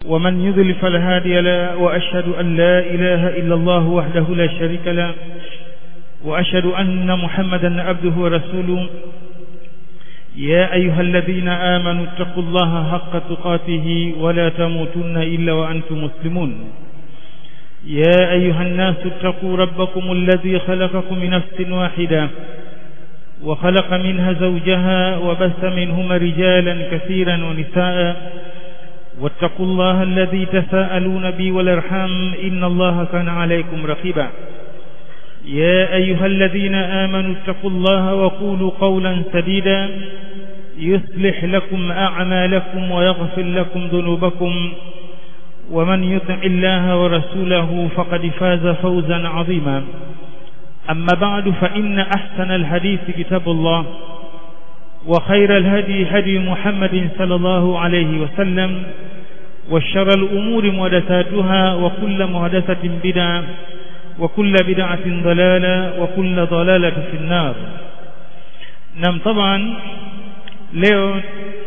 ومن يضل فلا هادي له وأشهد أن لا إله إلا الله وحده لا شريك له وأشهد أن محمدا عبده ورسوله يا أيها الذين آمنوا اتقوا الله حق تقاته ولا تموتن إلا وأنتم مسلمون يا أيها الناس اتقوا ربكم الذي خلقكم من نفس واحدة وخلق منها زوجها وبث منهما رجالا كثيرا ونساء واتقوا الله الذي تساءلون به والارحام إن الله كان عليكم رقيبا يا أيها الذين آمنوا اتقوا الله وقولوا قولا سديدا يصلح لكم أعمالكم ويغفر لكم ذنوبكم ومن يطع الله ورسوله فقد فاز فوزا عظيما أما بعد فإن أحسن الحديث كتاب الله وخير الهدي هدي محمد صلى الله عليه وسلم وشر الأمور محدثاتها وكل محدثة بدعة وكل بدعة ضلالة وكل ضلالة في النار نعم طبعا leo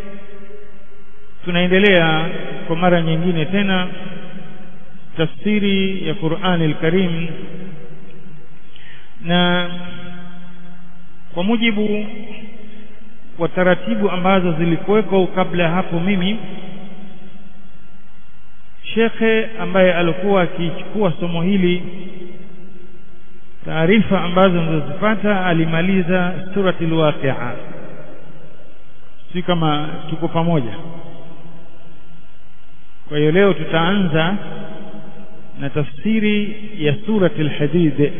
tunaendelea kwa mara nyingine tena tafsiri ya Qur'an al-Karim na kwa mujibu wa taratibu ambazo zilikuweko kabla ya hapo mimi shekhe ambaye alikuwa akichukua somo hili taarifa ambazo nilizopata alimaliza surati al-Waqi'a si kama tuko pamoja kwa hiyo leo tutaanza na tafsiri ya surati al-Hadid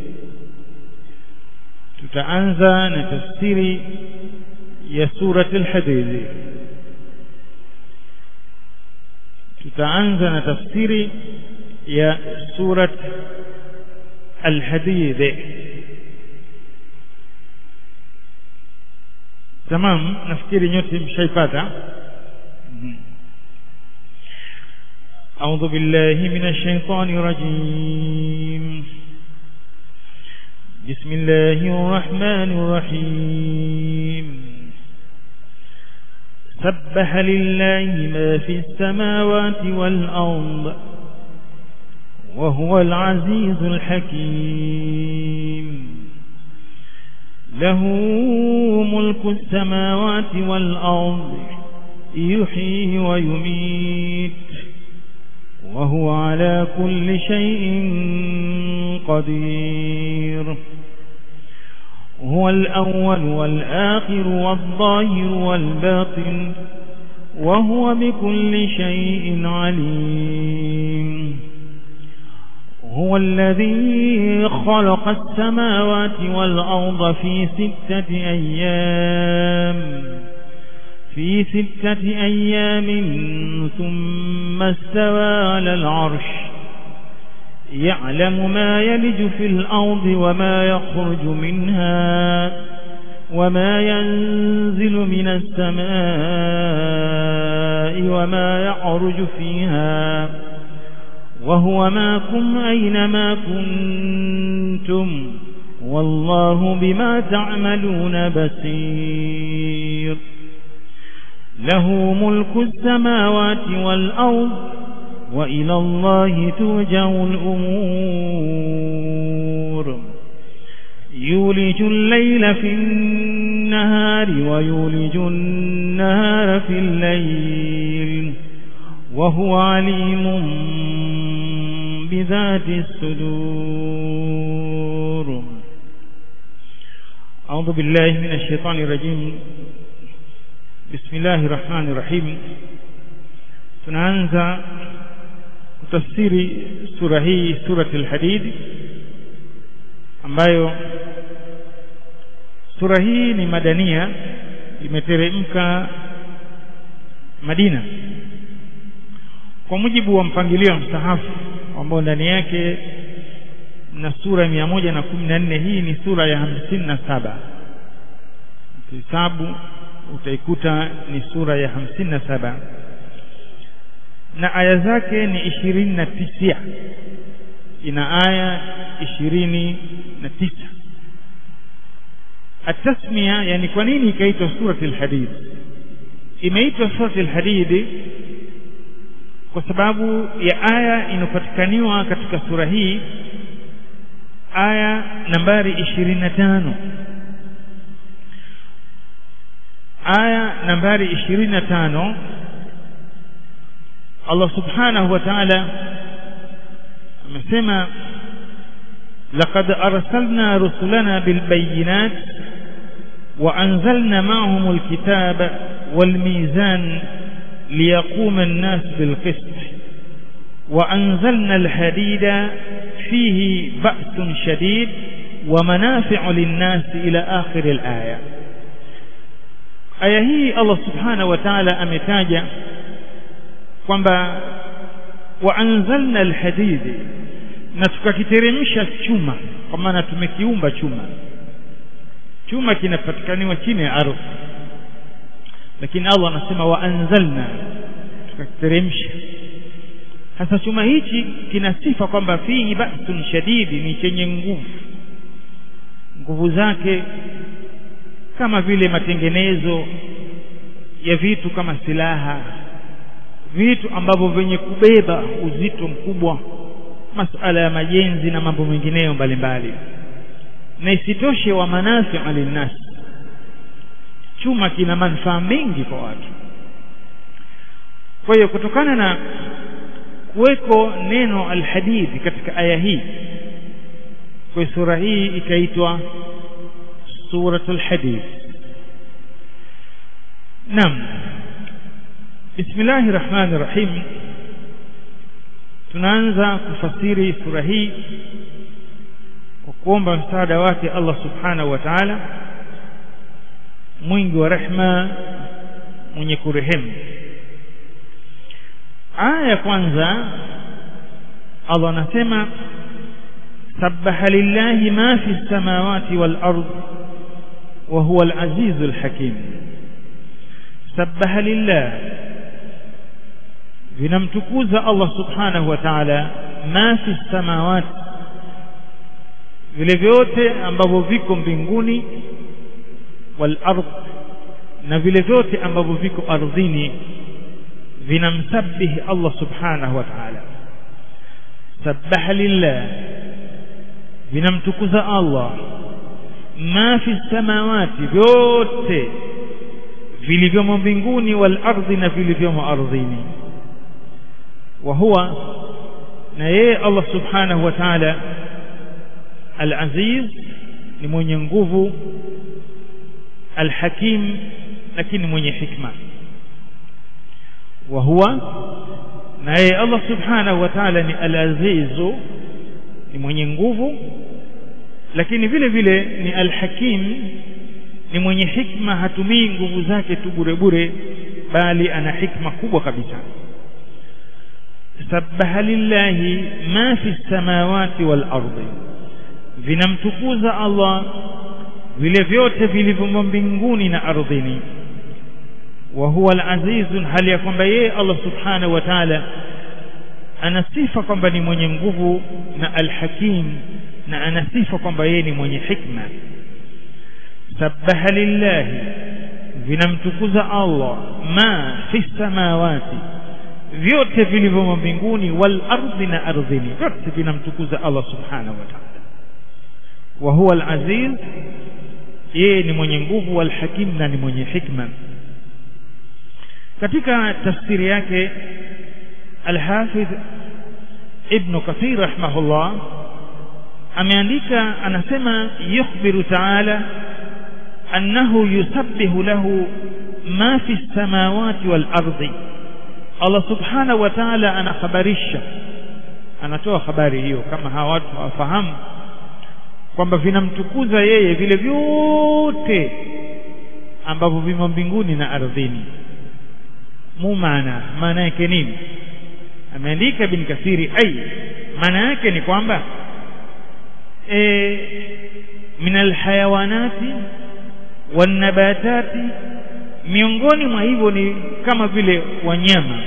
tutaanza na tafsiri ya surati al-Hadid tutaanza na tafsiri ya surat al-Hadid tamam nafikiri nyote mshaipata أعوذ بالله من الشيطان الرجيم بسم الله الرحمن الرحيم سبح لله ما في السماوات والأرض وهو العزيز الحكيم له ملك السماوات والأرض يحيي ويميت وهو على كل شيء قدير هو الأول والآخر والظاهر والباطن وهو بكل شيء عليم هو الذي خلق السماوات والأرض في ستة أيام في ستة أيام ثم استوى على العرش يعلم ما يلج في الأرض وما يخرج منها وما ينزل من السماء وما يعرج فيها وهو معكم أينما كنتم والله بما تعملون بصير له ملك السماوات والأرض وإلى الله ترجع الأمور يولج الليل في النهار ويولج النهار في الليل وهو عليم بذات الصدور أعوذ بالله من الشيطان الرجيم بسم الله الرحمن الرحيم tunaanza kutafsiri sura hii surati al-Hadid ambayo sura hii ni madania imeteremka Madina kwa mujibu wa mpangilio wa msahafu ambao ndani yake na sura mia moja na kumi na nne hii ni sura ya hamsini na saba ukihesabu utaikuta ni sura ya hamsini na saba na aya zake ni ishirini na tisa ina aya ishirini na tisa atasmia yani kwa nini ikaitwa surati al-hadid imeitwa surati al-hadid kwa sababu ya aya inayopatikaniwa katika sura hii aya nambari 25 aya nambari 25 Allah subhanahu wa ta'ala amesema لقد أرسلنا رسلنا بالبينات وأنزلنا معهم الكتاب والميزان ليقوم الناس بالقسط وأنزلنا الحديد فيه بأس شديد ومنافع للناس إلى آخر الآية aya hii Allah subhanahu wa ta'ala ametaja kwamba waanzalna alhadidi na tukakiteremsha chuma kwa maana tumekiumba chuma chuma kinapatikaniwa chini ya ardhi lakini Allah anasema waanzalna tukakiteremsha sasa chuma hichi kina sifa kwamba fihi ba'sun shadidi ni chenye nguvu nguvu zake kama vile matengenezo ya vitu kama silaha vitu ambavyo vyenye kubeba uzito mkubwa masala ya majenzi na mambo mengineyo mbalimbali na isitoshe wa manafi linnas chuma kina manufaa mengi kwa watu kwa hiyo kutokana na kuweko neno alhadid katika aya hii kwa sura hii ikaitwa suratul hadid naam bismillahir rahmanir rahim tunaanza kufasiri sura hii kwa kuomba msaada wake Allah subhanahu wa ta'ala mwingi wa rehma mwenye kurehemu aya ya kwanza Allah anasema sabbaha lillahi ma fi samawati wal ard wa huwa al azizul hakim sabbaha lillah vinamtukuza Allah subhanahu wa ta'ala ma fi samawati vile vyote ambavyo viko mbinguni wal ard na vile vyote ambavyo viko ardhini vinamsabihi Allah subhanahu wa ta'ala sabbaha lillah vinamtukuza Allah ma fi samawati vyote vilivyomo mbinguni wal ardhi na vilivyomo ardhini wa huwa na yeye Allah subhanahu wa ta'ala al-aziz ni mwenye nguvu al-hakim lakini mwenye hikma wa huwa na yeye Allah subhanahu wa ta'ala ni al-azizu ni mwenye nguvu lakini vile vile ni al-hakim ni mwenye hikma hatumii nguvu zake tu bure bure bali ana hikma kubwa kabisa sabbaha lillahi ma fi samawati wal ardi vinamtukuza Allah vile vyote vilivyomo mbinguni na ardhini wa huwa al-azizun hali ya kwamba yeye Allah subhanahu wa ta'ala ana sifa kwamba ni mwenye nguvu na al-hakim na ana sifa kwamba yeye ni mwenye hikma sabbaha lillahi vinamtukuza Allah ma fi samawati vyote vilivyomo mbinguni wal ardi na ardhini vyote vinamtukuza Allah subhanahu wa ta'ala wa huwa al-aziz yeye ni mwenye nguvu wal hakim na ni mwenye hikma katika tafsiri yake al-Hafidh Ibn Kathir rahimahullah ameandika anasema yukhbiru ta'ala annahu yusabbihu lahu ma fi samawati wal ardi Allah subhanahu wa ta'ala anakhabarisha anatoa habari hiyo kama hawa watu hawafahamu kwamba vinamtukuza yeye vile vyote ambavyo vimo mbinguni na ardhini mumana maana yake nini ameandika bin kathiri ai maana yake ni kwamba e, min alhayawanati wanabatati miongoni mwa hivyo ni kama vile wanyama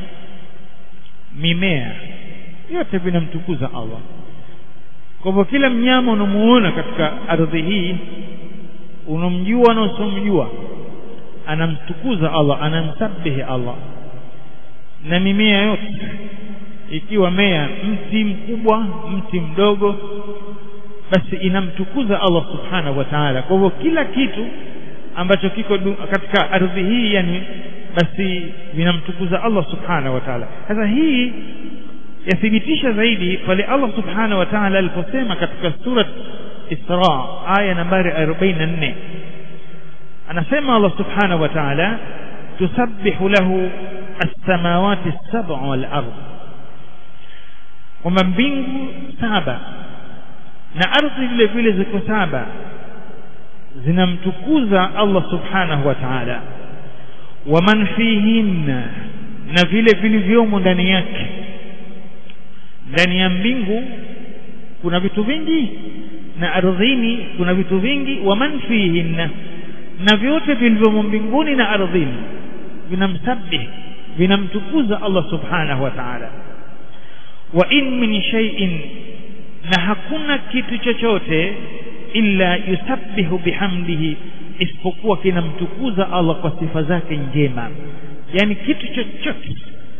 mimea yote vinamtukuza Allah kwa hivyo kila mnyama unamuona katika ardhi hii unamjua na usomjua anamtukuza Allah anamsabihi Allah na mimea yote ikiwa mea mti mkubwa mti mdogo basi inamtukuza Allah subhanahu wa ta'ala kwa hivyo kila kitu ambacho kiko katika ardhi hii yani basi vinamtukuza Allah subhanahu wa ta'ala sasa hii yathibitisha zaidi pale Allah subhanahu wa ta'ala aliposema katika surat Isra aya nambari 44 anasema Allah subhanahu wa ta'ala tusabbihu lahu as-samawati as-sab'u wal ardh kwamba mbingu saba na ardhi vile vile ziko saba zinamtukuza Allah subhanahu wa ta'ala wa man fihinna na vile vilivyomo ndani yake ndani ya mbingu kuna vitu vingi na ardhini kuna vitu vingi wa man fihinna na vyote vilivyomo mbinguni na ardhini vinamsabih vinamtukuza Allah subhanahu wa ta'ala wa in min shay'in na hakuna kitu chochote illa yusabbihu bihamdihi isipokuwa kinamtukuza Allah kwa sifa zake njema yani kitu chochote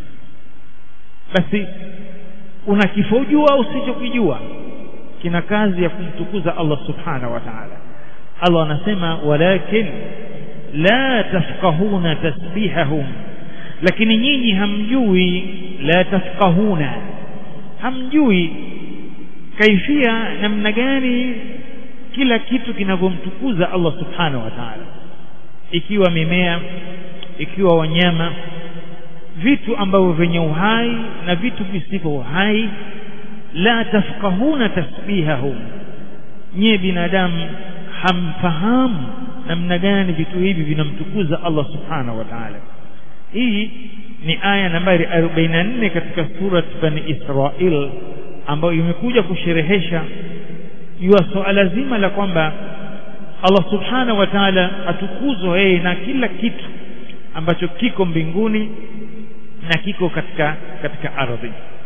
basi unakifojua au usichokijua kina kazi ya kumtukuza Allah subhanahu wa ta'ala Allah anasema walakin la tafqahuna tasbihahum lakini nyinyi hamjui la tafqahuna hamjui kaifia namna gani kila kitu kinavyomtukuza Allah subhanahu wa ta'ala ikiwa mimea ikiwa wanyama vitu ambavyo vyenye uhai na vitu visivyo uhai la tafqahuna tasbihahum nyie binadamu hamfahamu namna gani vitu hivi vinamtukuza Allah subhanahu wa ta'ala hii ni aya nambari 44 katika surat bani Israil ambayo imekuja kusherehesha juu suala zima la kwamba Allah subhanahu wa ta'ala atukuzwe yeye na kila kitu ambacho kiko mbinguni na kiko katika katika ardhi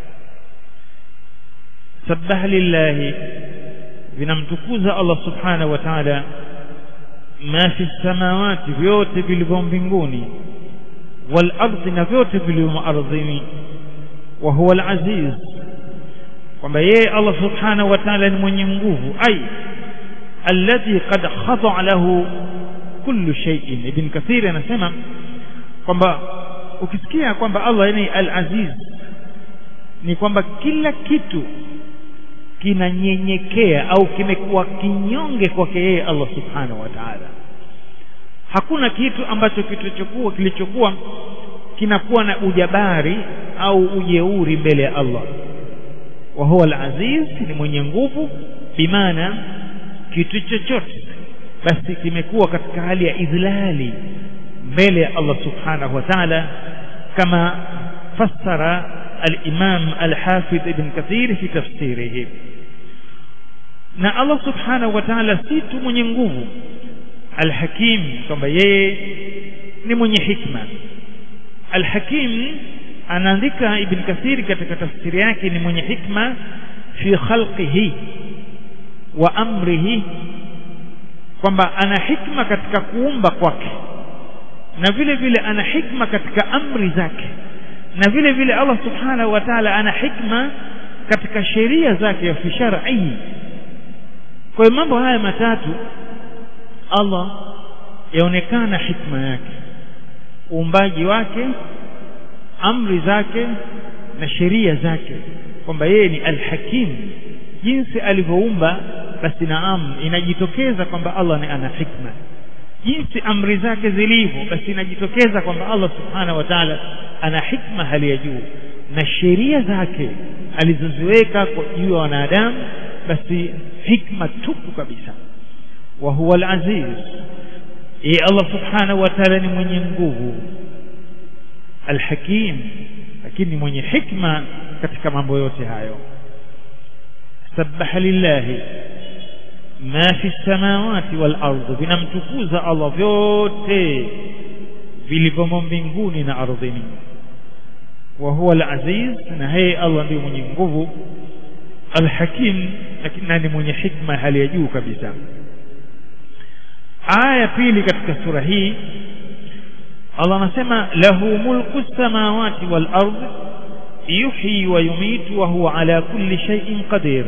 sabbaha lillahi vinamtukuza Allah subhanahu wa ta'ala ma fi samawati vyote vilivyo mbinguni wal ardi na vyote vilivyo ardhini wa huwa al aziz kwamba yeye Allah subhanahu wa ta'ala ni mwenye nguvu ai alladhi qad khada'a lahu kullu shay'in ibn kathir anasema kwamba ukisikia kwamba Allah ni al-aziz ni kwamba kila kitu kinanyenyekea au kimekuwa kinyonge kwake yeye Allah subhanahu wa ta'ala hakuna kitu ambacho kilichokuwa kilichokuwa kinakuwa na ujabari au ujeuri mbele ya Allah wa huwa al-aziz ni mwenye nguvu bimaana kitu chochote basi kimekuwa katika hali ya idhlali mbele ya Allah subhanahu wa ta'ala kama fassara al-imam al-hafidh ibn kathir fi tafsirihi na Allah subhanahu wa ta'ala si tu mwenye nguvu al-hakim kwamba yeye ni mwenye hikma al-hakim anaandika ibn kathir katika tafsiri yake ni mwenye hikma fi khalqihi wa amrihi kwamba ana hikma katika kuumba kwake na vile vile ana hikma katika amri zake na vile vile Allah subhanahu wa ta'ala ana hikma katika sheria zake fi shar'i kwa hiyo mambo haya matatu Allah yaonekana hikma yake uumbaji wake amri zake na sheria zake kwamba yeye ni alhakim jinsi alivyoumba basi naam inajitokeza kwamba Allah ni ana hikma jinsi amri zake zilivyo basi inajitokeza kwamba Allah subhanahu wa ta'ala ana hikma hali ya juu na sheria zake alizoziweka kwa juu ya wanadamu basi hikma tupu kabisa wa huwa al-aziz yeye Allah subhanahu wa ta'ala ni mwenye nguvu al-hakim lakini mwenye hikma katika mambo yote hayo sabbaha lillahi ma fi samawati wal ardhi vinamtukuza Allah vyote vilivyomo mbinguni na ardhini wa huwa al-aziz na yeye Allah ndiye mwenye nguvu al-hakim lakini ni mwenye hikma hali ya juu kabisa aya pili katika sura hii Allah anasema lahu mulku samawati wal ardh yuhyi wa yumitu wa huwa ala kulli shay'in qadir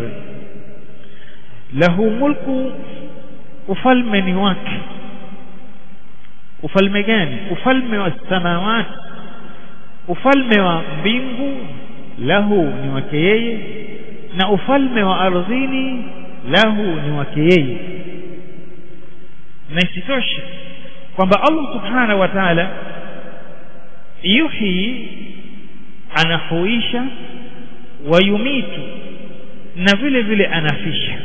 lahu mulku ufalme ni wake ufalme gani ufalme wa samawati ufalme wa mbingu lahu ni wake yeye na ufalme wa ardhini lahu ni wake yeye na isitoshe kwamba Allah subhanahu wa ta'ala yuhi anahuisha wayumitu na vile vile anafisha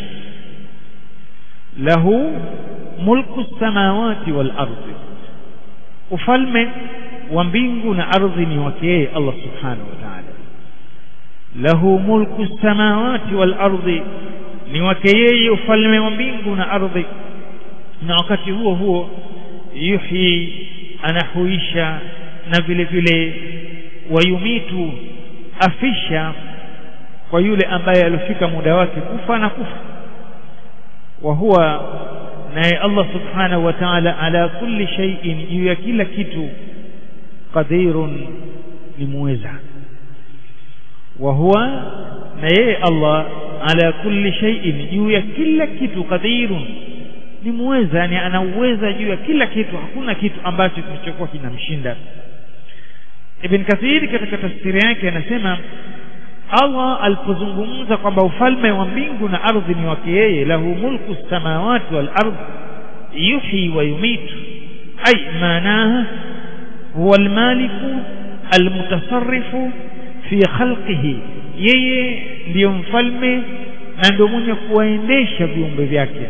lahu mulku samawati wal ardi ufalme wa mbingu na ardhi ni wake yeye Allah subhanahu wa ta'ala lahu mulku samawati wal ardi ni wake yeye ufalme wa mbingu na ardhi na wakati huo huo yuhyi anahuisha na vile vile wayumitu afisha kwa yule ambaye alifika muda wake kufa na kufa wa huwa naye Allah subhanahu wa ta'ala ala kulli shay'in juu ya kila kitu qadirun ni muweza wa huwa na yeye Allah ala kulli shay'in juu ya kila kitu qadirun ni muweza yani ana uweza juu ya kila kitu hakuna kitu ambacho kilichokuwa kinamshinda Ibn Kathir katika tafsiri yake anasema Allah alipozungumza kwamba ufalme wa mbingu na ardhi ni wake yeye lahu mulku samawati wal ardh yuhyi wa yumitu ay maanaha huwa almaliku almutasarrifu fi khalqihi yeye ndiyo mfalme na ndio mwenye kuwaendesha viumbe vyake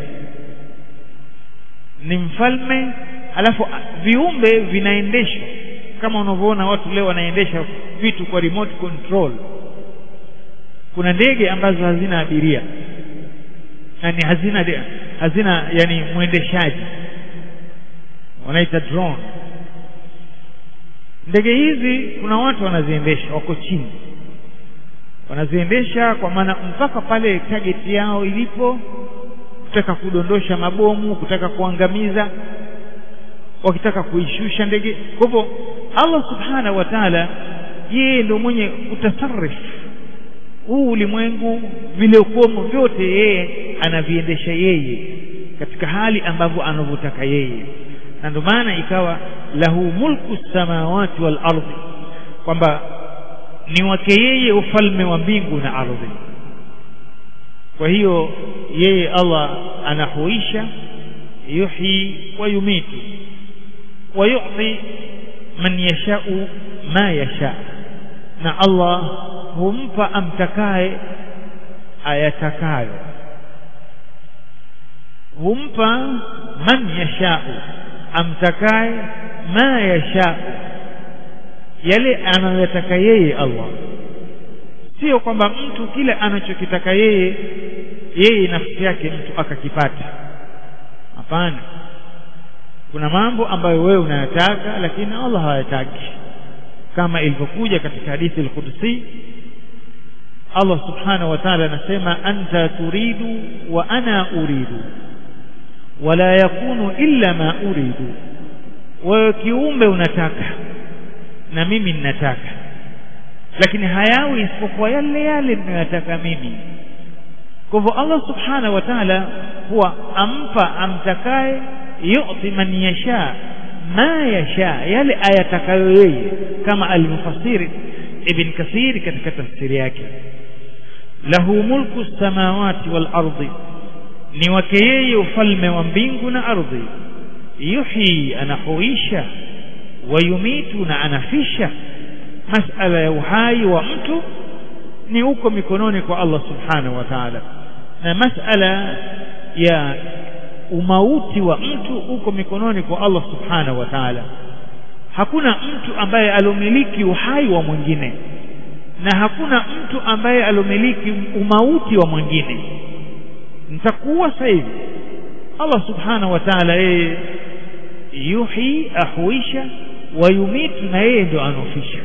ni mfalme alafu viumbe vinaendeshwa kama unavyoona watu leo wanaendesha vitu kwa remote control kuna ndege ambazo hazina abiria yani hazina hazina yani mwendeshaji wanaita drone ndege hizi kuna watu wanaziendesha wako chini wanaziendesha kwa maana mpaka pale target yao ilipo kutaka kudondosha mabomu kutaka kuangamiza wakitaka kuishusha ndege kwa hivyo Allah subhanahu wa ta'ala yeye ndio mwenye kutasarrif huu ulimwengu vile ukomo vyote yeye anaviendesha yeye katika hali ambavyo anavyotaka yeye na ndio maana ikawa lahu mulku samawati wal ardi kwamba ni wake yeye ufalme wa mbingu na ardhi kwa hiyo yeye Allah anahuisha yuhyi wa yumitu wa yu'ti man yasha'u ma yasha na Allah humpa amtakaye ayatakayo humpa man yasha'u amtakaye ma yasha'u yale anayotaka yeye Allah sio kwamba mtu kile anachokitaka yeye yeye nafsi yake mtu akakipata hapana kuna mambo ambayo wewe unayataka lakini Allah hayataki kama ilivyokuja katika hadithi al-Qudsi Allah subhanahu wa ta'ala anasema anta turidu wa ana uridu wala yakunu illa ma uridu wewe kiumbe unataka na mimi ninataka lakini hayawi isipokuwa yale yale ninayotaka mimi kwa hivyo Allah subhanahu wa ta'ala huwa ampa amtakaye yu'ti man yasha ma yasha yale ayatakayo yeye kama alivyofasiri ibn kathir katika tafsiri yake lahu mulku samawati wal ardi ni wake yeye ufalme wa mbingu na ardhi yuhyi anahuisha wayumitu na anafisha masala ya uhai wa mtu ni uko mikononi kwa Allah subhanahu wa ta'ala na masala ya umauti wa mtu uko mikononi kwa Allah subhanahu wa ta'ala hakuna mtu ambaye alomiliki uhai wa mwingine na hakuna mtu ambaye alomiliki umauti wa mwingine nitakuwa sasa hivi Allah subhanahu wa ta'ala yeye yuhi ahuisha wayumitu na yeye ndo anofisha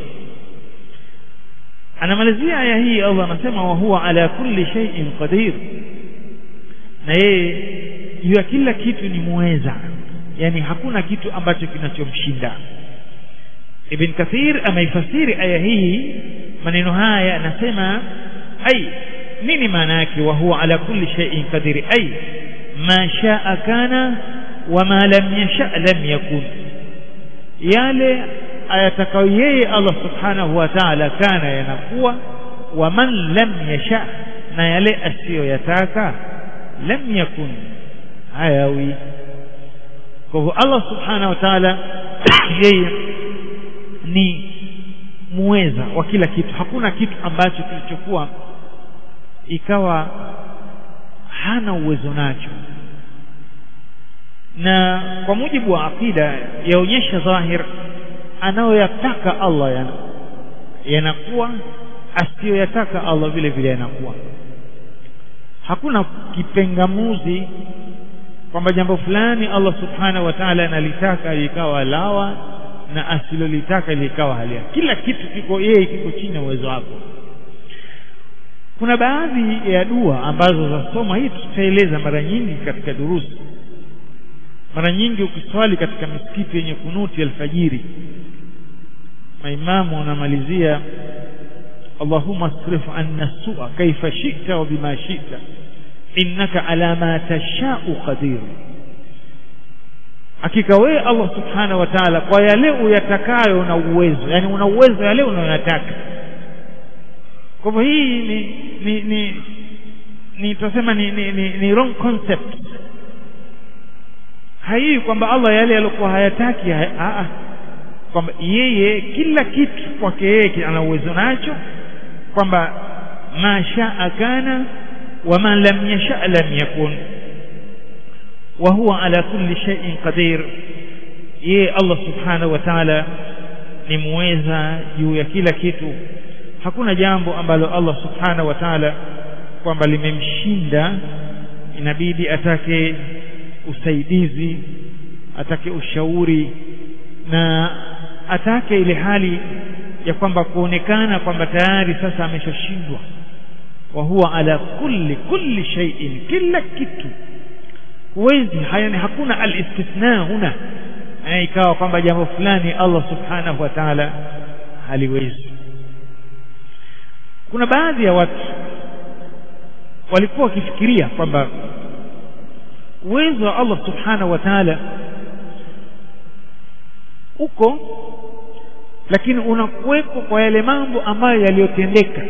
anamalizia aya hii Allah anasema wa huwa ala kulli shay'in qadir na yeye juu ya kila kitu ni muweza yani hakuna kitu ambacho kinachomshinda ibn kathir ameifasiri aya hii maneno haya anasema ai nini maana yake wa huwa ala kulli shay'in qadir ai ma shaa kana wa ma lam yasha lam yakun yale ayatakayo yeye Allah subhanahu wa ta'ala kana yanakuwa wa man lam yasha na yale asiyoyataka lam yakun hayawi kwa hivyo Allah subhanahu wa ta'ala yeye ni muweza wa kila kitu hakuna kitu ambacho kilichokuwa ikawa hana uwezo nacho na kwa mujibu wa akida yaonyesha dhahir anayoyataka Allah yana yanakuwa asiyoyataka Allah vile vile yanakuwa hakuna kipengamuzi kwamba jambo fulani Allah subhanahu wa ta'ala analitaka likawa lawa na asilolitaka likawa halia kila kitu kiko yeye kiko chini ya uwezo wako kuna baadhi ya dua ambazo zasoma hii tutaeleza mara nyingi katika durusi mara nyingi ukiswali katika misikiti yenye kunuti alfajiri maimamu wanamalizia اللهم اصرف عنا السوء كيف شئت وبما شئت إنك على ما تشاء قدير hakika wewe Allah subhanahu wa ta'ala kwa yale uyatakayo una uwezo yani una uwezo yale unayotaka kwa hivyo hii ni ni ni ni tutasema ni, ni, ni, ni wrong concept haii kwamba Allah yale yaliokuwa hayataki a kwamba yeye kila kitu kwake yeye ana uwezo nacho kwamba ma shaa kana wa ma lam yasha lam yakun wa huwa ala kulli shay'in qadir yeye Allah subhanahu wa ta'ala ni muweza juu ya kila kitu hakuna jambo ambalo Allah subhanahu wa ta'ala kwamba limemshinda inabidi atake usaidizi atake ushauri na atake ile hali ya kwamba kuonekana kwamba tayari sasa ameshashindwa wa huwa ala kulli kulli shay'in kila kitu huwezi hayani hakuna alistithna huna ikawa kwamba jambo fulani Allah subhanahu wa ta'ala haliwezi kuna baadhi ya watu walikuwa wakifikiria kwamba uwezo wa Allah subhanahu wa ta'ala uko lakini unakuwepo kwa yale mambo ambayo yaliyotendeka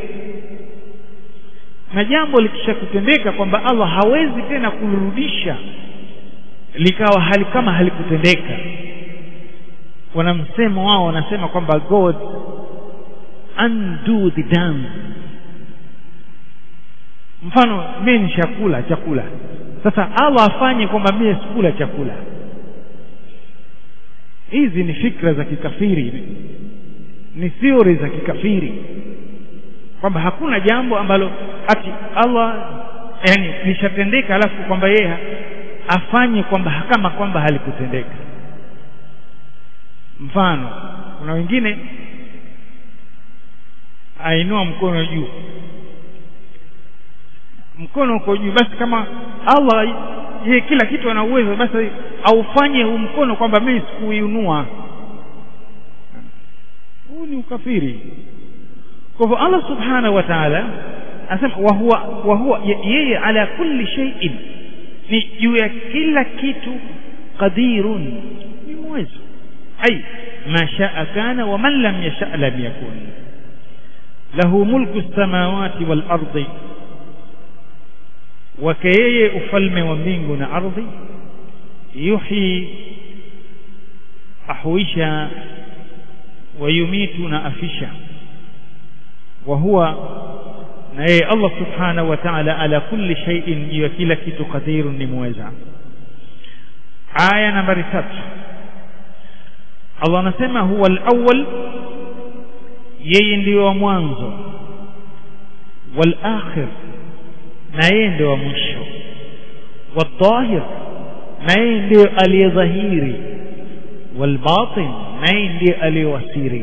na jambo likisha kutendeka kwamba Allah hawezi tena kulirudisha likawa hali kama halikutendeka wana msemo wao wanasema kwamba God undo the done mfano mimi ni chakula chakula sasa Allah afanye kwamba mimi sikula chakula hizi ni fikra za kikafiri ni theory za kikafiri kwamba hakuna jambo ambalo ati Allah yani lishatendeka alafu kwamba yeye afanye kwamba kama kwamba halikutendeka mfano kuna wengine ainua mkono juu mkono uko juu basi kama Allah yeye kila kitu ana uwezo basi aufanye huu mkono kwamba mimi sikuinua huu ni ukafiri kwa hivyo Allah subhanahu wa ta'ala anasema wa huwa wa huwa yeye ala kulli shay'in ni juu ya kila kitu qadirun ni mwezi ai ma shaa kana wa man lam yasha lam yakun lahu mulku samawati wal ardi wake yeye ufalme wa mbingu na ardhi yuhi ahuisha wayumitu na afisha wa huwa na yeye Allah subhanahu wa ta'ala ala kulli shay'in juu ya kila kitu qadirun ni muweza aya nambari tatu Allah anasema huwa al-awwal yeye ndiyo wa mwanzo wal akhir na yeye ndio wa mwisho wadhahir na yeye ndio aliyedhahiri walbatin na yeye ndiye aliyewasiri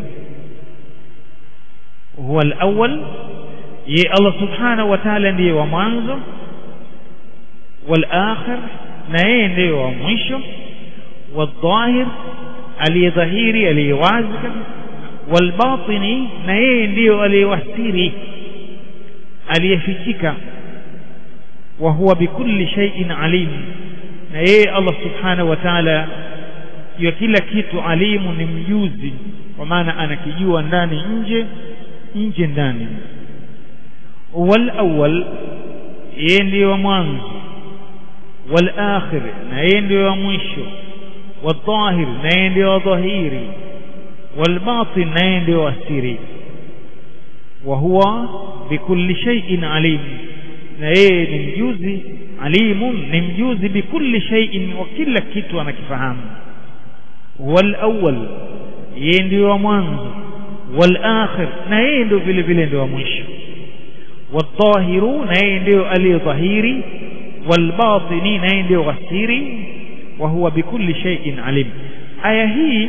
huwa alawwal ye Allah subhanahu wa ta'ala ndiye wa mwanzo walakhir na yeye ndiye wa mwisho wadhahir aliyedhahiri aliyewazi walbatini na yeye ndiyo aliyewasiri aliyefichika wa huwa bikulli shay'in alim na yeye Allah subhanahu wa ta'ala ya kila kitu alimu ni mjuzi kwa maana anakijua ndani nje nje ndani wal awwal yeye ndiyo wa mwanzo wal akhir na yeye ndiyo wa mwisho wal dhahir na yeye ndiyo wa dhahiri wal batin na yeye ndiyo wa siri wa huwa bikulli shay'in alim na yeye ni mjuzi alimun ni mjuzi bikulli shay'in wa kila kitu anakifahamu wal awwal yeye ndio wa mwanzo wal akhir na yeye ndio vile vile ndio wa mwisho wadhahiru na yeye ndio aliyedhahiri wal batini na yeye ndio wasiri wa huwa bikulli shay'in alim aya hii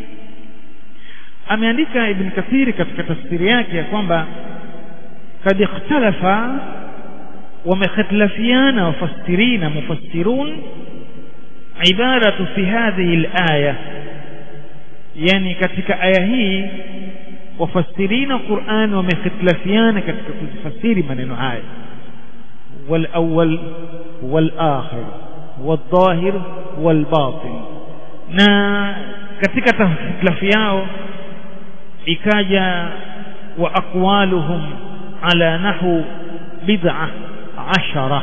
ameandika ibn kathiri katika tafsiri yake ya kwamba kad ikhtalafa ومختلفيان وفسرين مفسرون عبارة في هذه الآية يعني katika aya hii wafasirina Qur'an wamekhtalafiana katika kuzifasiri maneno haya wal awwal wal akhir wal dhahir wal batin na katika tafsiri yao ikaja wa aqwaluhum ala nahu bid'ah ashara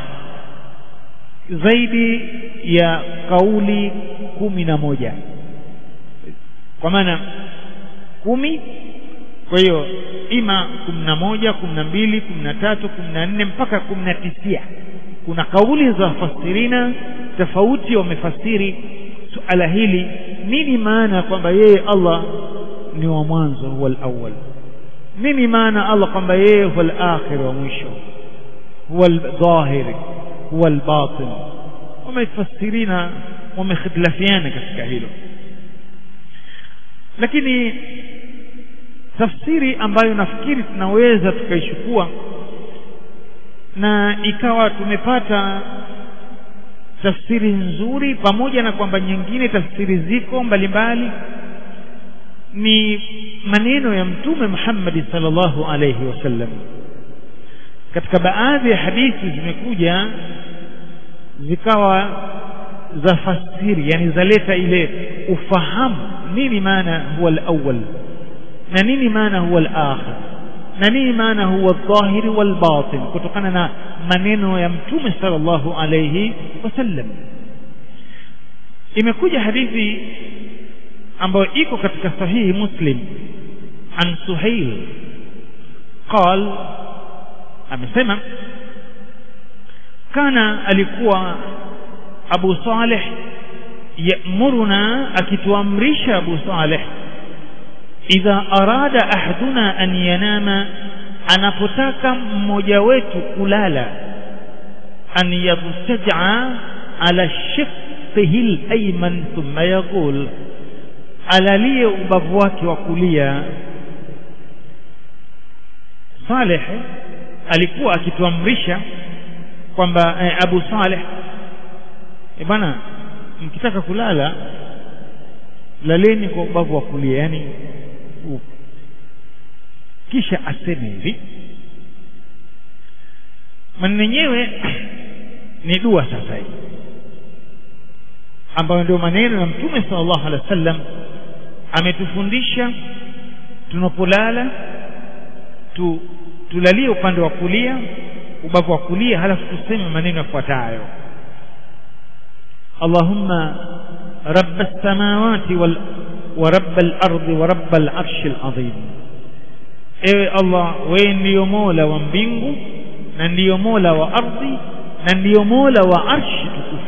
zaidi ya kauli kumi na moja kwa maana kumi kwa hiyo ima kumi na moja kumi na mbili kumi na tatu kumi na nne mpaka kumi na tisia kuna kauli za wafasirina tofauti wamefasiri suala hili nini maana kwamba yeye Allah ni wa mwanzo huwa al-awwal nini maana Allah kwamba yeye huwa al-akhir wa mwisho huwa al-dhahir huwa al-batin wamefasirina wamekhtalafiana katika hilo lakini tafsiri ambayo nafikiri tunaweza tukaichukua na ikawa tumepata tafsiri nzuri pamoja na kwamba nyingine tafsiri ziko mbalimbali ni maneno ya mtume Muhammad sallallahu alayhi wasallam katika baadhi ya hadithi zimekuja zikawa za fasiri yani zaleta ile ufahamu nini maana huwa al-awwal na nini maana huwa al-akhir na nini maana huwa al-dhahiri wal-batin kutokana na maneno ya mtume sallallahu alayhi wasallam imekuja hadithi ambayo iko katika sahihi muslim an suhail qal amesema kana alikuwa abu salih yamuruna akituamrisha abu salih idha arada ahaduna an yanama anapotaka mmoja wetu kulala an yabtaja ala shiqqihi al-ayman thumma yaqul alalie ubavu wake wa kulia Saleh alikuwa akituamrisha kwamba eh, Abu Saleh eh, bana mkitaka kulala laleni kwa ubavu wa kulia yani u. kisha aseme hivi maneno yenyewe ni dua sasa hii ambayo ndio maneno ya mtume sallallahu alaihi wasallam ametufundisha tunapolala tu, tulalie upande wa kulia ubavu wa kulia halafu tuseme maneno yafuatayo Allahumma rabb as-samawati wal wa rabb al-ardi wa rabb al-arsh al-azim ewe Allah wewe ndiyo mola wa mbingu na ndiyo mola wa ardhi na ndiyo mola wa arshi tukufu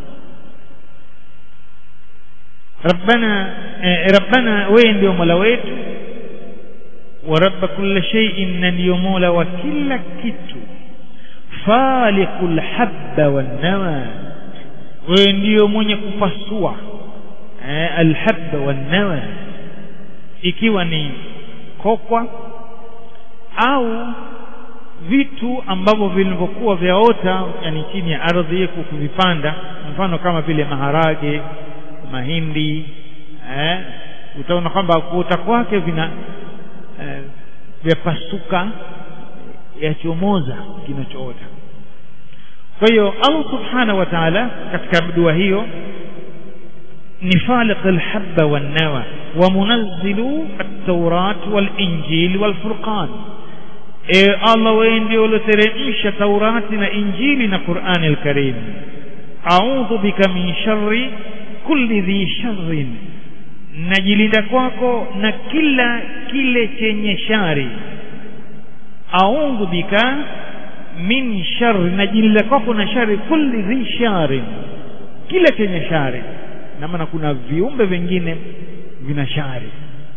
ربنا ربنا وين ndio mola wetu wa rabb kulli shay'in na ndio mola wa kila kitu faliqul habba wan nawa wewe ndio mwenye kupasua alhabba wan nawa ikiwa ni kokwa au vitu ambavyo vilivyokuwa vyaota yani chini ya ardhi kuvipanda mfano kama vile maharage mahindi eh, utaona kwamba kuota kwake vina eh, vyapasuka yachomoza kinachoota kwa hiyo Allah subhanahu wa ta'ala katika dua hiyo ni faliq alhabba wan nawa wa munazzilu at-taurat wal injil wal furqan e Allah wewe ndio ulioteremsha Taurati na Injili na Qur'ani al-Karim a'udhu bika min sharri kulli dhi sharrin najilinda kwako na kila kile chenye shari a'udhu bika min sharri najilinda kwako na shari kulli dhi sharrin kila chenye shari na maana kuna viumbe vingine vina shari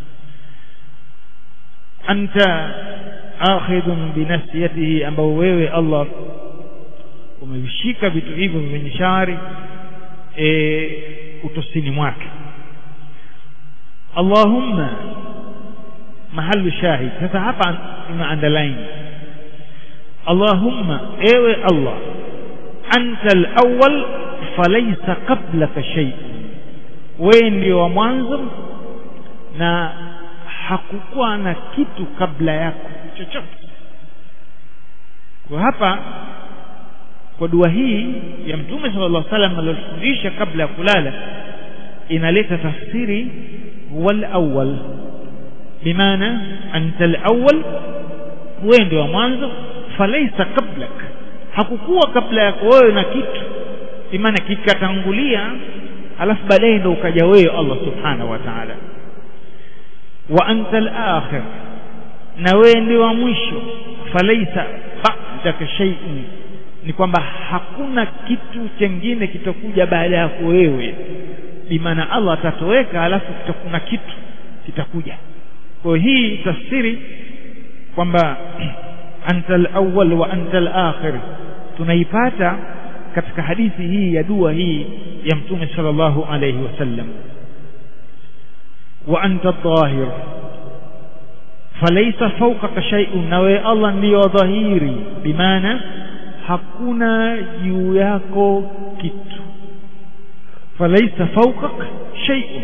anta akhidhun binasiyatihi ambao wewe Allah umevishika vitu hivyo vyenye shari e, utosini mwake Allahumma mahalu shahid sasa hapa tuna underline Allahumma ewe Allah anta al-awwal falaysa qablaka shay'un wewe ndio wa mwanzo na hakukuwa na kitu kabla yako chochote kwa hapa kwa dua hii ya mtume sallallahu alaihi wasallam aliyofundisha kabla ya kulala inaleta tafsiri wal awwal bimaana anta al-awwal wewe ndio wa mwanzo falaisa qablak hakukuwa kabla yako wewe na kitu imana kikatangulia alafu baadaye ndio ukaja wewe Allah subhanahu wa ta'ala wa anta al-akhir na wewe ndio wa mwisho falaisa ba'daka shay'un ni kwamba hakuna kitu chengine kitakuja baada yako wewe bimaana Allah atatoweka alafu kuna kitu kitakuja kwa hii tafsiri kwamba anta al-awwal wa anta al-akhir tunaipata katika hadithi hii ya dua hii ya mtume sallallahu alayhi wasallam wa anta adh-dhahir falaysa fawqaka shay'un na wewe Allah ndiyo dhahiri bimaana hakuna juu yako kitu falaysa fawqaka shay'un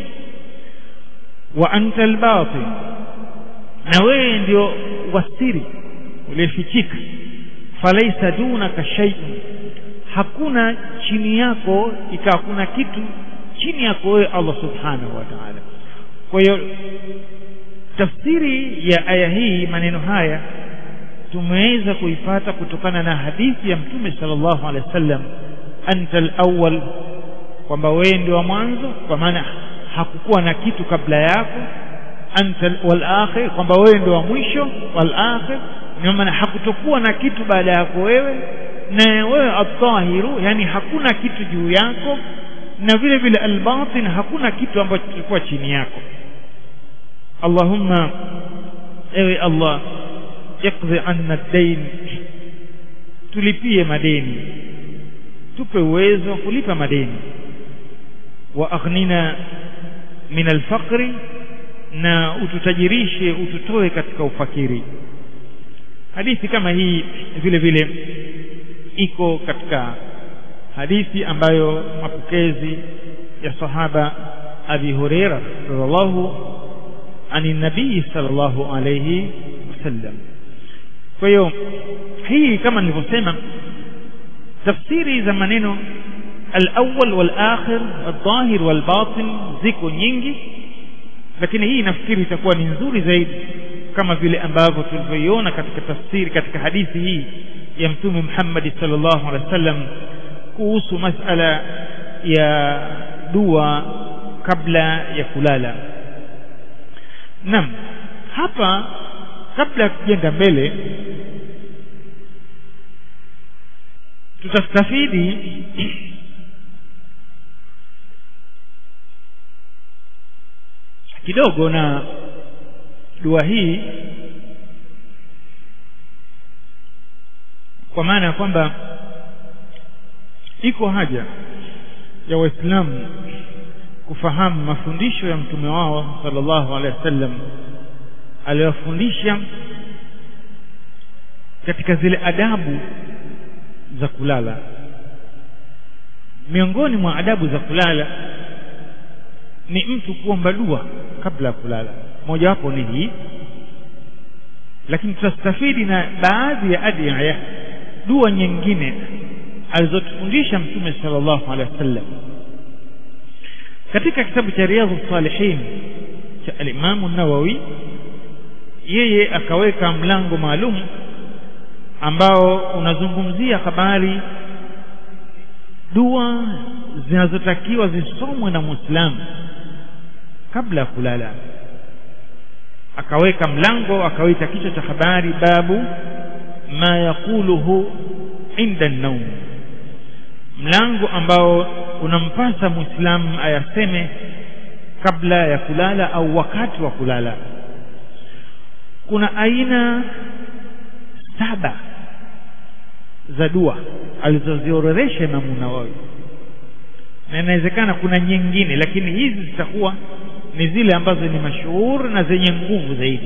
wa anta al-batin na wewe ndio wasiri uliyefichika falaysa dunaka shay'un hakuna chini yako ikawa kuna kitu chini yako wewe Allah subhanahu wa ta'ala kwa hiyo tafsiri ya aya hii maneno haya tumeweza kuipata kutokana na hadithi ya mtume sallallahu alaihi wasallam anta al-awwal kwamba wewe ndio wa mwanzo kwa maana hakukuwa na kitu kabla yako anta wal akhir kwamba wewe ndio wa mwisho wal akhir kwa maana hakutokuwa na kitu baada yako wewe na wewe at-tahiru yani hakuna kitu juu yako na vile vile al-batin hakuna kitu ambacho kilikuwa chini yako Allahumma ewe Allah iqdi anna ad-dayn tulipie madeni tupe uwezo wa kulipa madeni wa aghnina min al-faqri na ututajirishe ututoe katika ufakiri hadithi kama hii vile vile iko katika hadithi ambayo mapokezi ya sahaba Abi Huraira radhiallahu ani nabii sallallahu alayhi wasallam kwa hiyo hii kama nilivyosema tafsiri za maneno al-awwal wal-akhir al-dhahir wal-batin ziko nyingi lakini hii nafikiri itakuwa ni nzuri zaidi kama vile ambavyo tulivyoiona katika tafsiri katika hadithi hii ya mtume Muhammad sallallahu alaihi wasallam kuhusu masala ya dua kabla ya kulala Naam hapa kabla ya kujenga mbele tutastafidi kidogo na dua hii kwa maana ya kwamba iko haja ya waislamu kufahamu mafundisho ya mtume wao sallallahu alaihi wasallam aliyofundisha katika zile adabu za kulala miongoni mwa adabu za kulala ni mtu kuomba dua kabla ya kulala mojawapo ni hii lakini tutastafidi na baadhi ya adiya dua nyingine alizotufundisha mtume sallallahu alaihi wasallam katika kitabu cha riyadhu salihin cha alimamu nawawi yeye akaweka mlango maalum ambao unazungumzia habari dua zinazotakiwa zisomwe na muislamu kabla ya kulala akaweka mlango akawita kichwa cha habari babu ma yaquluhu inda naum mlango ambao unampasa muislamu ayaseme kabla ya kulala au wakati wa kulala kuna aina saba za dua alizoziorodhesha Imamu Nawawi na inawezekana kuna nyingine lakini hizi zitakuwa ni zile ambazo ni mashuhuri na zenye nguvu zaidi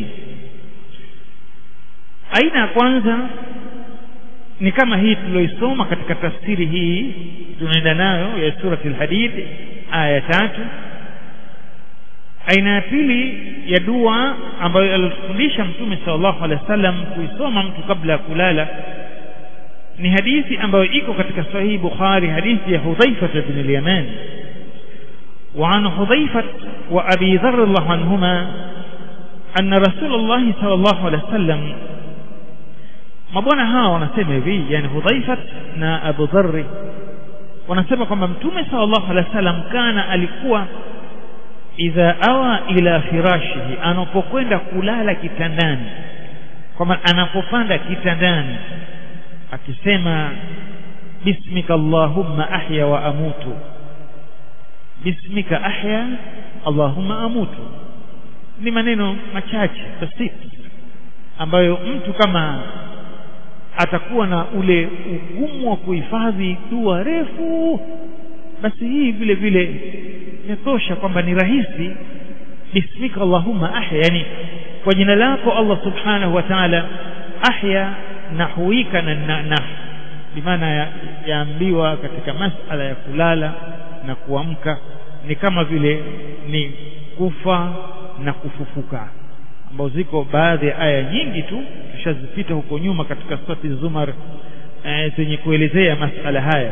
aina ya kwanza ni kama hii tuliyoisoma katika tafsiri hii tunaenda nayo ya surati al-hadid aya tatu aina ya pili ya dua ambayo alitufundisha mtume sallallahu alaihi wasallam kuisoma mtu kabla ya kulala ni hadithi ambayo iko katika sahihi bukhari hadithi ya hudhaifa bin al-yaman وعن حذيفة وأبي ذر الله عنهما أن رسول الله صلى الله عليه وسلم mabwana hawa wanasema hivi yani hudhaifat na abu dharri wanasema kwamba mtume sallallahu alaihi wasallam kana alikuwa idha awa ila firashihi anapokwenda kulala kitandani kwamba anapopanda kitandani akisema bismika allahumma ahya wa amutu bismika ahya allahumma amutu ni maneno machache basit ambayo mtu kama atakuwa na ule ugumu wa kuhifadhi dua refu basi hii vile vile inatosha kwamba ni rahisi bismika allahumma ahya yani kwa jina lako Allah subhanahu wa ta'ala ahya nahuika na na, na bimaana yaambiwa ya katika masala ya kulala na kuamka ni kama vile ni kufa na kufufuka ambao ziko baadhi ya aya nyingi tu tushazipita huko nyuma katika surati Zumar e, zenye kuelezea masala haya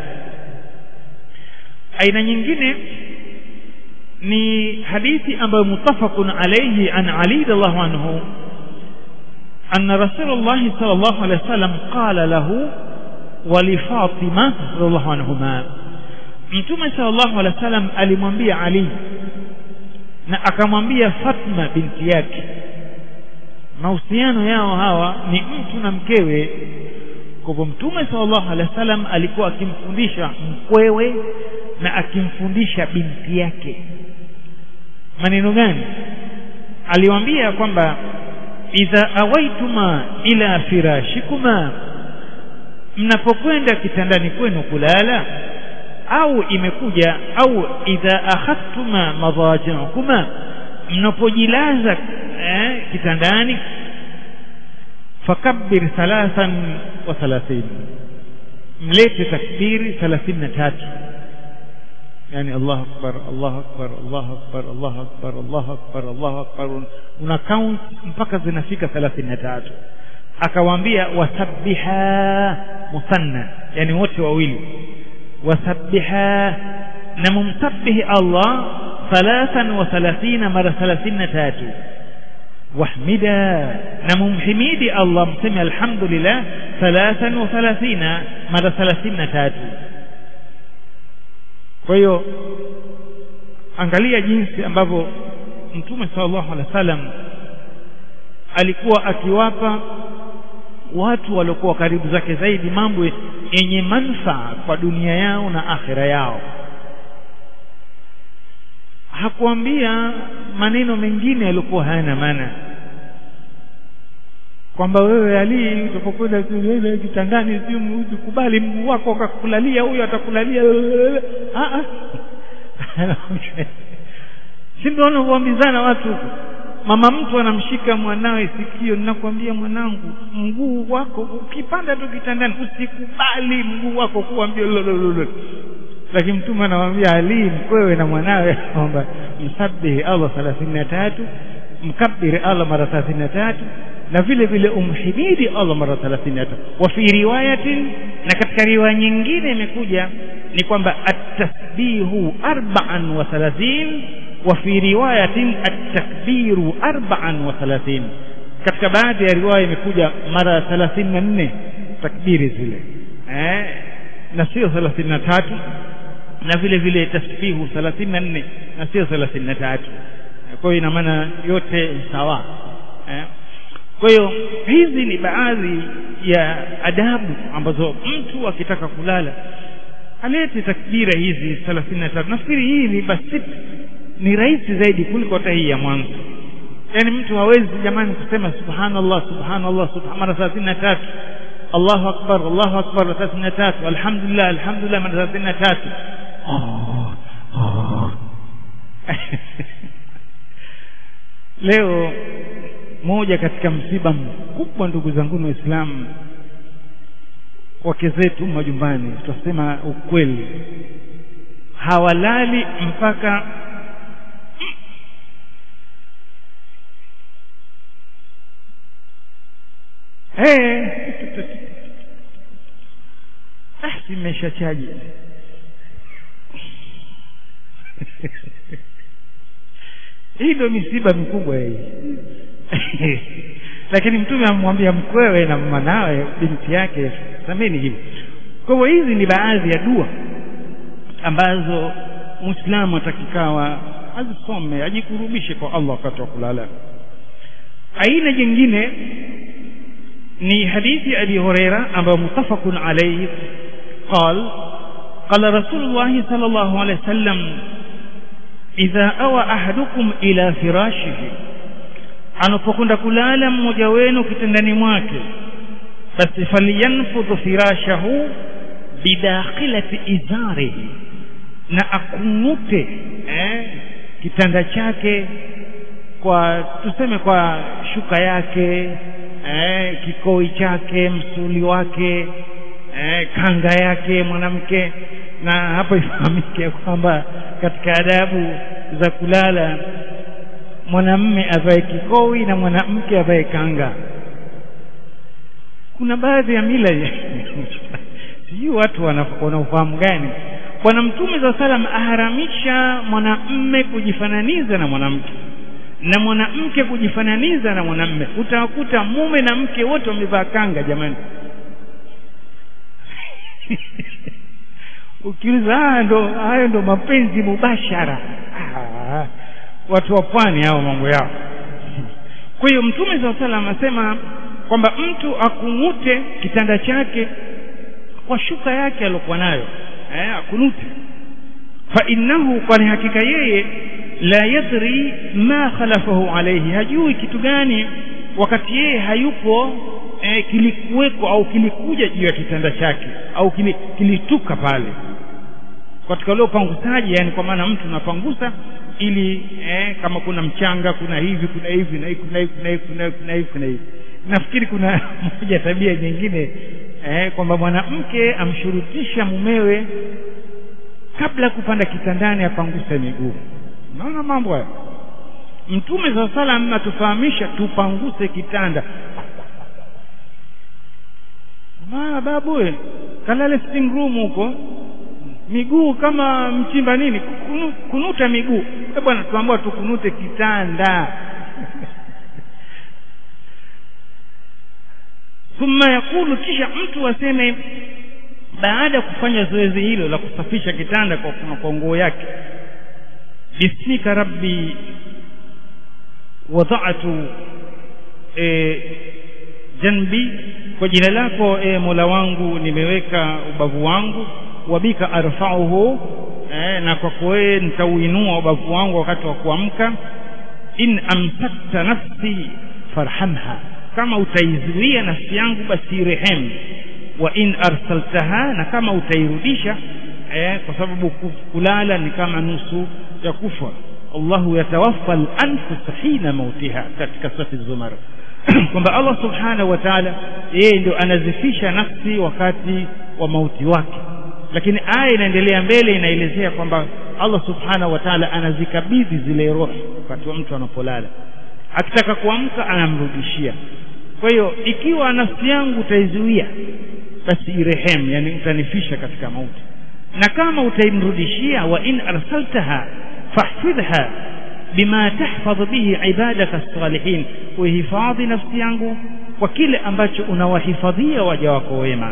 aina nyingine ni hadithi ambayo mutafaqun alayhi an Ali radhiallahu anhu أن رسول الله صلى الله عليه وسلم قال له ولفاطمة رضي الله عنهما Mtume sallallahu alaihi wasallam alimwambia Ali na akamwambia Fatma binti yake mahusiano yao hawa ni mtu na mkewe kwa hivyo Mtume sallallahu alaihi wasallam alikuwa akimfundisha mkwewe na akimfundisha binti yake maneno gani aliwaambia kwamba idha awaituma ila firashikuma mnapokwenda kitandani kwenu kulala au imekuja au idha akhadtuma madaji'ukuma mnapojilaza eh, kitandani fakabbir thalathan wa thalathin mlete takbiri 33 yani Allah akbar Allah akbar Allah akbar Allah akbar Allah akbar Allah akbar una count mpaka zinafika 33 akawaambia wasabbiha musanna yani wote wawili wasabbiha na mumsabbihi Allah thalathan wa thalathina mara thalathini na tatu wahmida na mumhimidi Allah mseme alhamdulillah thalathan wa thalathina mara thalathini na tatu kwa hiyo angalia jinsi ambavyo mtume sallallahu alaihi wasallam alikuwa akiwapa watu waliokuwa karibu zake zaidi mambo yenye manufaa kwa dunia yao na akhira yao hakuambia maneno mengine yaliokuwa hayana maana kwamba wewe Ali utapokwenda kitandani ukubali mguu wako akakulalia huyo atakulalia ah ah si ndio wanavyoambizana watu mama mtu anamshika mwanawe sikio ninakwambia mwanangu mguu wako ukipanda tu kitandani usikubali mguu wako kuambia lakini mtume anamwambia Ali mkwewe na mwanawe kwamba msabihi Allah 33 mkabiri Allah mara 33 na vile vile umhimidi Allah mara 33 wa fi riwayatin na katika riwaya nyingine imekuja ni kwamba at-tasbihu arba'an wa thalathin wa fi riwayatin at-takbiru arba'an wa thalathin katika baadhi ya riwaya imekuja mara 34 takbiri zile eh na sio 33 na vile vile tasbihu 34 na sio 33 kwa hiyo ina maana yote sawa eh kwa hiyo hizi ni baadhi ya adabu ambazo mtu akitaka kulala alete takbira hizi 33 nafikiri hii ni basit ni rahisi zaidi kuliko hata hii ya mwanzo yani mtu hawezi jamani kusema subhanallah subhanallah subhan mara 33 Allahu akbar Allahu akbar 33 alhamdulillah alhamdulillah mara 33 oh, oh. leo moja katika msiba mkubwa ndugu zangu waislamu wake zetu majumbani tutasema ukweli hawalali mpaka eh ah simesha chaji hii ndio misiba mikubwa hii lakini mtume amwambia mkwewe na mwanawe binti yake sameni hivi kwa hivyo hizi ni baadhi ya dua ambazo muislamu atakikawa azisome ajikurubishe kwa Allah wakati wa kulala aina jingine ni hadithi abi huraira ambayo mutafaqun alayhi قال قال رسول الله صلى الله عليه وسلم إذا أوى أحدكم إلى فراشه anapokwenda kulala mmoja wenu kitandani mwake basi falyanfudh firashahu bidakhilati izarihi na akungute eh, kitanda chake kwa tuseme kwa shuka yake eh, kikoi chake msuli wake eh, kanga yake mwanamke na hapo ifahamike kwamba katika adabu za kulala mwanamme avae kikoi na mwanamke avae kanga kuna baadhi ya mila sijui watu wana ufahamu gani bwana mtume za salam aharamisha mwanamme kujifananiza na mwanamke na mwanamke kujifananiza na mwanamme utawakuta mume na mke wote wamevaa kanga jamani ukiuliza haya ndo hayo ndo mapenzi mubashara ah, watu wa pwani hao mambo yao kwa hiyo mtume saa salam anasema kwamba mtu akungute kitanda chake kwa shuka yake aliyokuwa nayo eh, akunute fa innahu kwani hakika yeye la yadri ma khalafahu alayhi hajui kitu gani wakati yeye hayupo eh, kilikuweko au kilikuja juu ya kitanda chake au kilituka pale katika ule upangusaji yani kwa maana mtu unapangusa ili eh, kama kuna mchanga kuna hivi kuna hivi na hivi kuna hivi kuna hivi kuna hivi kuna hivi kuna hivi nafikiri kuna moja tabia nyingine eh, kwamba mwanamke amshurutisha mumewe kabla kupanda kitandani apanguse miguu unaona mambo haya mtume saa salam atufahamisha tupanguse kitanda ma babu kalale sitting room huko miguu kama mchimba nini Kunu, kunuta miguu e bwana tuambiwa tukunute kitanda thumma yakulu kisha mtu aseme baada ya kufanya zoezi hilo la kusafisha kitanda kwa, kwa nguo yake bismika rabbi wadatu e, janbi kwa jina lako e, mola wangu nimeweka ubavu wangu wabika arfauhu eh, na kwako wewe nitauinua ubavu wangu wakati wa kuamka in amsakta nafsi farhamha kama utaizuia nafsi yangu basi rehemu wa in arsaltaha na kama utairudisha eh, kwa sababu kulala ni kama nusu ya kufa Allahu yatawaffa al-anfus hina mautiha katika sura Zumar kwamba Allah subhanahu wa ta'ala yeye ndio anazifisha nafsi wakati wa mauti wake lakini aya inaendelea mbele inaelezea kwamba Allah subhanahu wa ta'ala anazikabidhi zile roho wakati wa mtu anapolala akitaka kuamka anamrudishia kwa hiyo ikiwa nafsi yangu utaizuia basi irehemu yani utanifisha katika mauti na kama utaimrudishia wa in arsaltaha fahfidhha bima tahfadh bihi ibadaka salihin uhifadhi nafsi yangu kwa kile ambacho unawahifadhia waja wako wema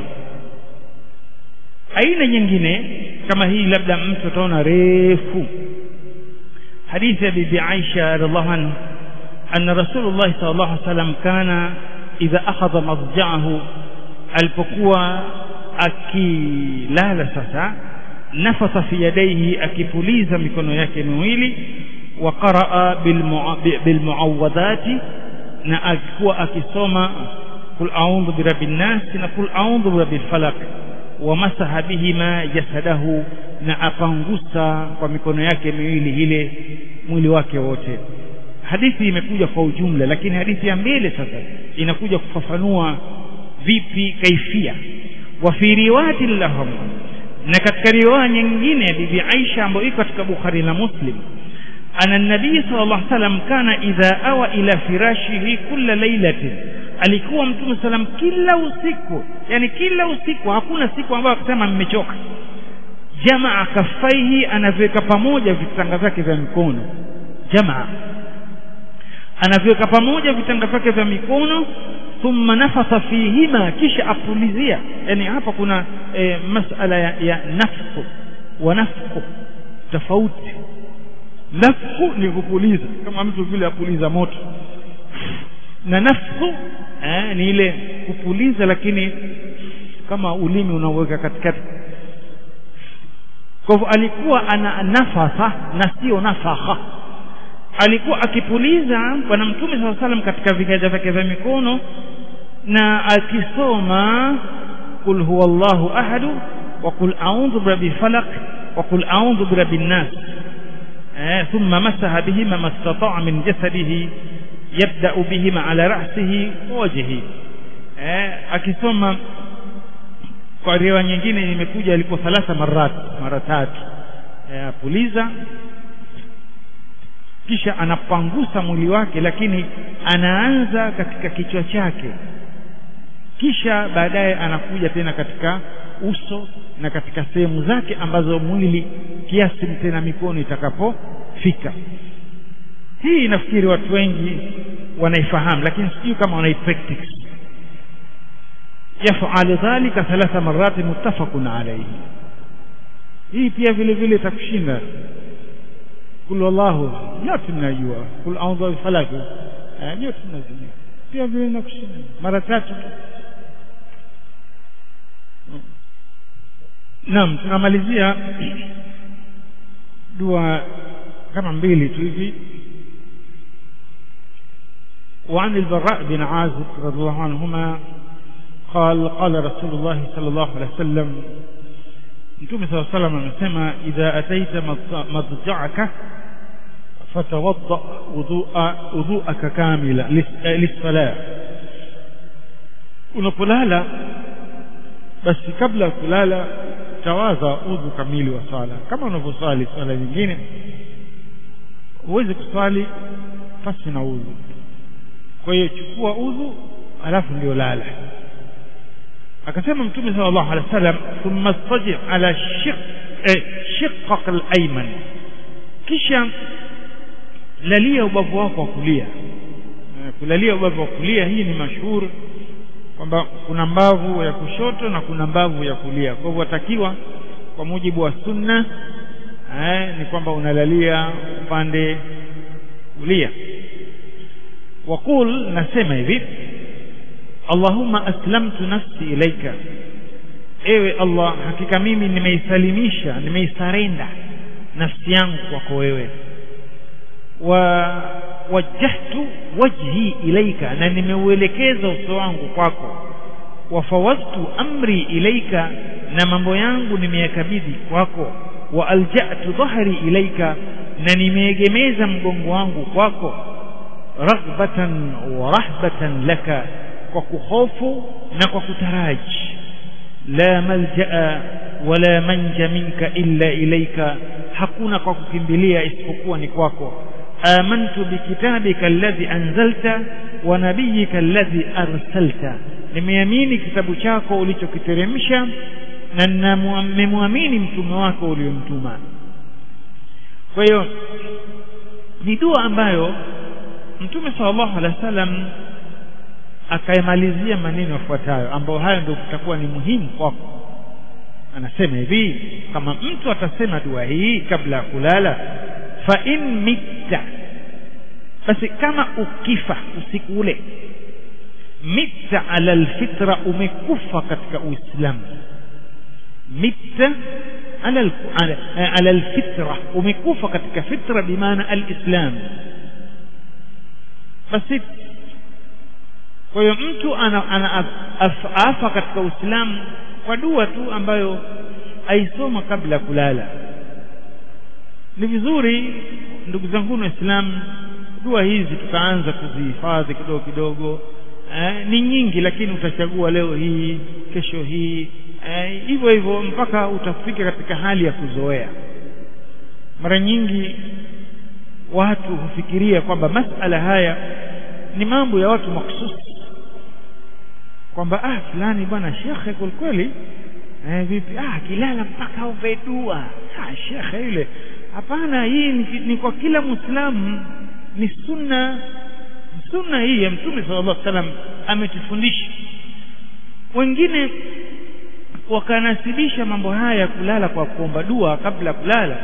aina nyingine kama hii labda mtu ataona refu hadithi ya bibi Aisha radhiallahu anha anna rasulullah sallallahu alaihi wasallam kana idha akhadha madja'ahu alipokuwa akilala sasa nafasa fi yadayhi akipuliza mikono yake miwili wa qaraa bilmuawadhati na alikuwa akisoma kul a'udhu birabbin nas na kul a'udhu birabbil falaq wa masaha bihima jasadahu na apangusa kwa mikono yake miwili ile mwili wake wote hadithi imekuja kwa ujumla lakini hadithi ya mbele sasa inakuja kufafanua vipi kaifia wa fi riwayati lahum na katika riwaya nyingine ya bibi Aisha ambayo iko katika Bukhari na Muslim ana nabii sallallahu alaihi wasallam kana idha awa ila firashihi kulla lailatin alikuwa mtume salam kila usiku yani kila usiku hakuna siku ambayo akasema mmechoka jamaa kafaihi anaviweka pamoja vitanga vyake vya mikono jamaa anaviweka pamoja vitanga vyake vya mikono thumma nafasa fihima kisha apulizia yani hapa kuna e, masala ya, ya nafku wa nafku tofauti nafku ni kupuliza kama mtu vile apuliza moto na nafku eh, ni ile kupuliza lakini kama ulimi unaweka katikati kwa hivyo alikuwa ana nafasa na sio nafaha alikuwa akipuliza bwana mtume saa salam katika viganja vyake vya mikono na akisoma qul huwa llahu ahadu wa qul a'udhu birabbil falaq wa qul a'udhu birabbin nas eh, thumma masaha bihima mastata'a min jasadihi yabda'u bihima ala ra'sihi wa wajhihi eh, akisoma kwa riwaya nyingine imekuja alikuwa thalatha marat mara tatu eh, apuliza kisha anapangusa mwili wake lakini anaanza katika kichwa chake kisha baadaye anakuja tena katika uso na katika sehemu zake ambazo mwili kiasi tena mikono itakapofika hii nafikiri watu wengi wanaifahamu lakini sijui kama wanaipractice yafal dhalika thalatha marati muttafaqun alayhi hii pia vile vile itakushinda kul wallahu yote mnajua kul a'udhu bi falaq yote mnajua pia vile nakushinda mara tatu Naam tunamalizia dua kama mbili tu hivi وعن البراء بن عازب رضي الله عنهما قال قال رسول الله صلى الله عليه وسلم Mtume صلى الله عليه وسلم amesema idha ataita madja'aka fatawadda wudhu'a wudhu'aka kamila lis-salah unapolala basi kabla ya kulala tawadha udhu kamili wa sala kama unavyoswali swala nyingine huwezi kuswali pasi na udhu kwa hiyo chukua udhu alafu ndio lala akasema mtume sallallahu alaihi wasallam thumma staji ala shiq eh, shiqqaq al-ayman kisha lalia ubavu wako wa kulia kulalia ubavu wa kulia hii ni mashuhuri kwamba kuna mbavu ya kushoto na kuna mbavu ya kulia kwa hivyo watakiwa kwa mujibu wa sunna eh, ni kwamba unalalia upande kulia waqul nasema hivi Allahumma aslamtu nafsi ilaika ewe Allah hakika mimi nimeisalimisha nimeisarenda nafsi yangu kwako wewe wa wajjahtu wajhi ilaika na nimeuelekeza uso wangu kwako wafawaztu amri ilaika na mambo yangu nimeyakabidhi kwako wa alja'tu dhahri ilaika na nimeegemeza mgongo wangu kwako raghbatan wa rahbatan laka kwa kuhofu na kwa kutaraji la malja'a wala manja minka illa ilaika hakuna kwa kukimbilia isipokuwa ni kwako amantu bikitabika alladhi anzalta wa nabiyika alladhi arsalta nimeamini kitabu chako ulichokiteremsha na nimemwamini mtume wako uliyomtuma kwa hiyo ni dua ambayo mtume sallallahu alaihi wasallam akaimalizia maneno yafuatayo ambayo hayo ndio kutakuwa ni muhimu kwako anasema hivi kama mtu atasema dua hii kabla ya kulala fa in mitta basi kama ukifa usiku ule mitta ala alfitra umekufa katika uislamu mitta ala ala, ala alfitra umekufa katika fitra bimaana alislam basi kwa hiyo mtu ana, ana afa katika uislamu kwa dua tu ambayo aisoma kabla ya kulala ni vizuri ndugu zangu waislamu dua hizi tukaanza kuzihifadhi kidogo kidogo eh, ni nyingi lakini utachagua leo hii kesho hii hivyo eh, hivyo mpaka utafika katika hali ya kuzoea mara nyingi watu hufikiria kwamba masala haya ni mambo ya watu makhususi kwamba ah fulani bwana shekhe kwelikweli eh, vipi ah kilala mpaka aombe dua ah shekhe yule hapana hii ni, ni kwa kila muislamu ni sunna sunna hii ya mtume sallallahu alaihi wasallam ametufundisha wengine wakanasibisha mambo haya ya kulala kwa kuomba dua kabla ya kulala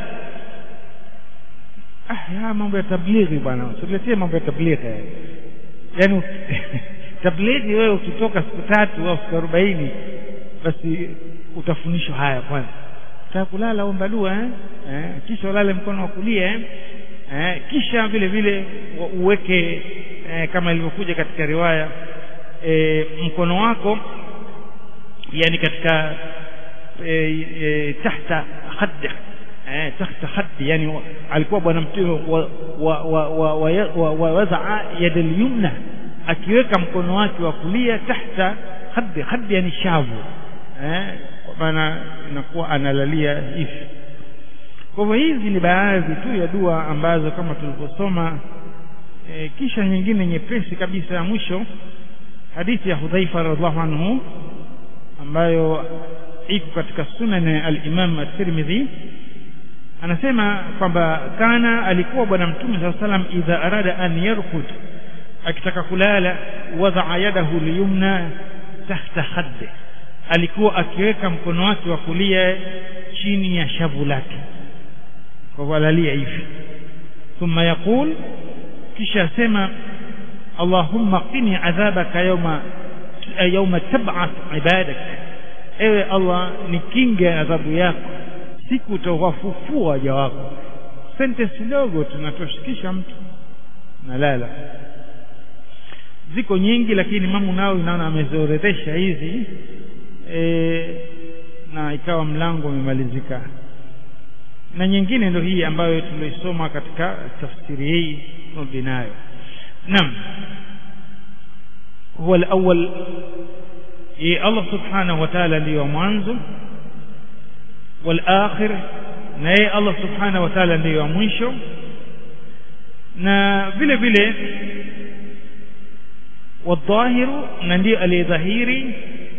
ah ya mambo ya tablighi bwana usiletee mambo ya tablighi yaani tablighi wewe ukitoka siku tatu au siku arobaini basi utafundishwa haya kwanza utaka kulala omba dua eh? eh kisha ulale mkono wa kulia eh? eh kisha vile vile uweke eh, kama ilivyokuja katika riwaya eh, mkono wako yani katika eh, eh, tahta khaddi eh, tahta khaddi yani alikuwa bwana mtume wa wa wa wa, wa, wa, wa wazaa yada yumna akiweka mkono wake wa kulia tahta khaddi khaddi yani shavu eh kwa maana inakuwa analalia hivi kwa hivyo hizi ni baadhi tu ya dua ambazo kama tulivyosoma e, kisha nyingine nyepesi kabisa ya mwisho hadithi ya Hudhaifa radhiallahu anhu ambayo iko katika sunan al-Imam at-Tirmidhi anasema kwamba kana alikuwa bwana mtume saa salam idha arada an yarkud akitaka kulala wadaa yadahu liyumna tahta khadde alikuwa akiweka mkono wake wa kulia chini ya shavu lake kwa kualalia hivi thumma yaqul kisha asema allahumma qini adhabaka yawma yawma tab'ath ibadak ewe allah nikinge adhabu yako siku utawafufua waja wako sentence ndogo tunatoshikisha mtu nalala ziko nyingi lakini Imamu Nawawi naona ameziorodhesha hizi e, na ikawa mlango umemalizika na nyingine ndio hii ambayo tuloisoma katika tafsiri hii turudi nayo naam huwa al-awwal ye Allah subhanahu wa ta'ala ndiyo mwanzo wal-akhir na yeye Allah subhanahu wa ta'ala ndiyo mwisho na vile vile wadhahiru na ndiyo aliyedhahiri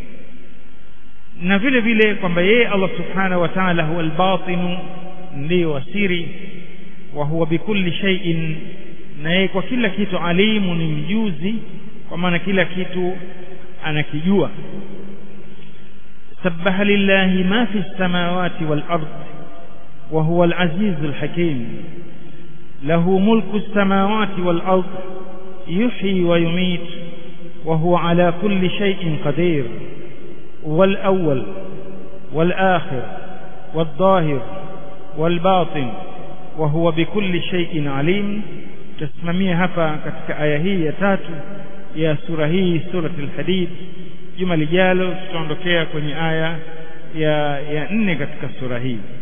na vile vile kwamba yeye Allah subhanahu wa ta'ala huwa al-batinu ndiyo wasiri wa huwa bikulli shay'in na yeye kwa kila kitu alimu ni mjuzi kwa maana kila kitu anakijua سبح لله ما في السماوات والأرض وهو العزيز الحكيم له ملك السماوات والأرض يحيي ويميت وهو على كل شيء قدير والأول والآخر والظاهر والباطن وهو بكل شيء عليم تسمميه hapa katika aya hii ya tatu ya sura hii suratul hadid juma lijalo tutaondokea kwenye aya ya ya nne katika sura hii